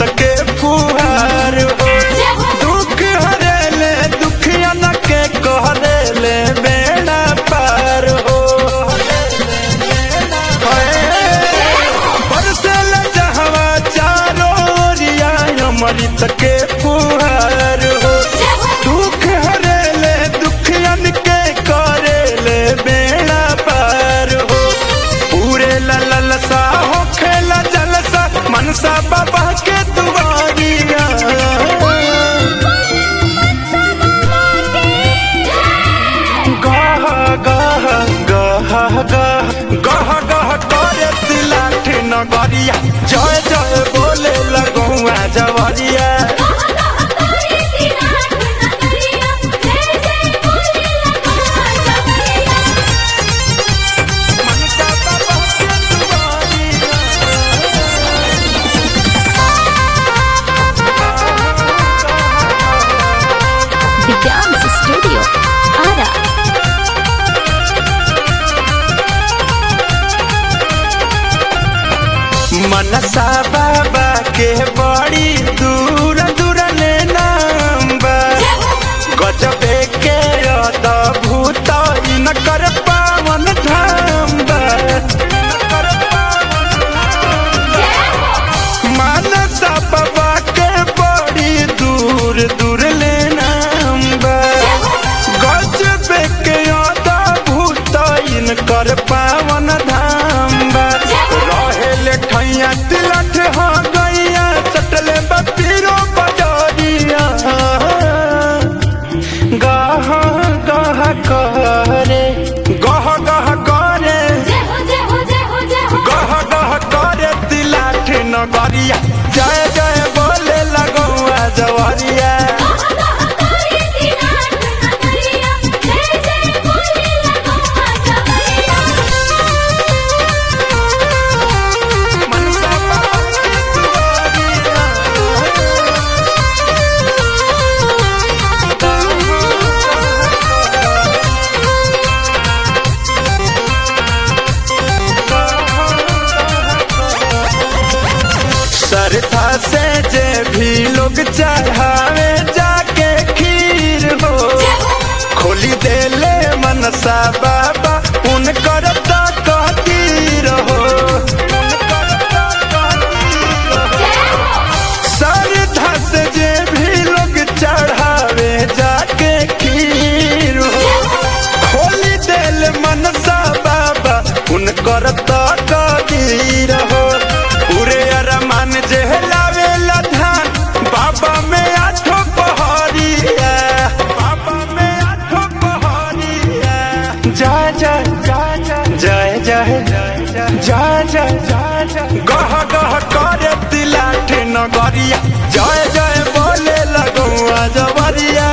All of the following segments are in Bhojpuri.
अमृत के फुहार हो दुख हरेले दुखियन के कहरेले बेड़ा पार हो बरसेल जहवा चारो ओरिया अमृत के फुहार हो दुख हरेले दुखियन के करेले बेड़ा पार हो पूरे ललसा हो खेला जलसा मनसा बाबा के दुआरिया गह गह गह गह गह गह करे तिलाठ नगरिया जय जय बोले लगुआ जवरिया मनसा बाबा के The Dance Studio. Ara. मनसा बाबा के बड़ी दूर दूर ले नाम बा गजबे के अद्भुत इनकर पावन धाम बा मनसा बाबा के बड़ी दूर दूर ले नाम बा गजबे के अद्भुत इनकर पावन धाम बा रहेले ठैया तिलठ हो गैया चटले बपीरो बजरिया गह गह करे गह गह करे गह गह करे तिलाठ नगरिया जय जय बोले लगौआ जवरिया मनसा बाबा के श्रद्धा से जे भी लोग चढ़ावे जाके खीर हो खोली देले मनसा बाबा उनकर तकदीर हो श्रद्धा से जे भी लोग चढ़ावे जाके खीर हो खोली देले मनसा बाबा उनकर तकदीर हो पूरे अरमान जे लावेला धान बाबा में आठो पहरिया बाबा में आठो पहरिया जय जय जय जय जय जय जय जय गह गह करे तिलाठ नगरिया जय जय बोले लगुआ जवरिया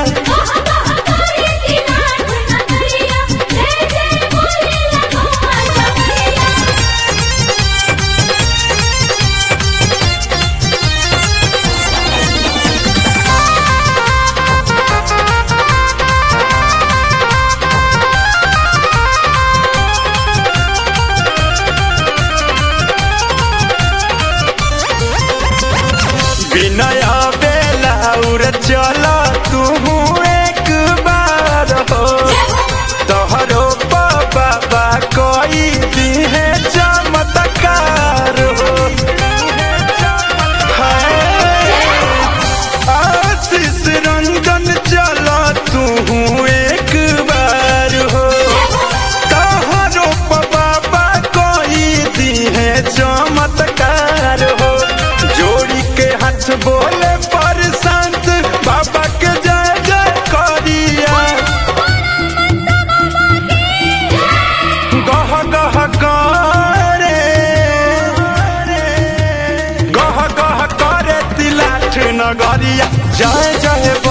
विनय बेलाउर चल तू एक बार हो तोहरो बाबा कोई दिहे चमत्कार हो हाय, आशीष रंजन चल तू एक बार हो तोहरो बाबा कोई दिहे चमत्कार हो जोड़ी के हाथ बोले पर संत बाबा के जय जय करिया गह गह करे गह गह करे तिलाठ नगरिया जय जय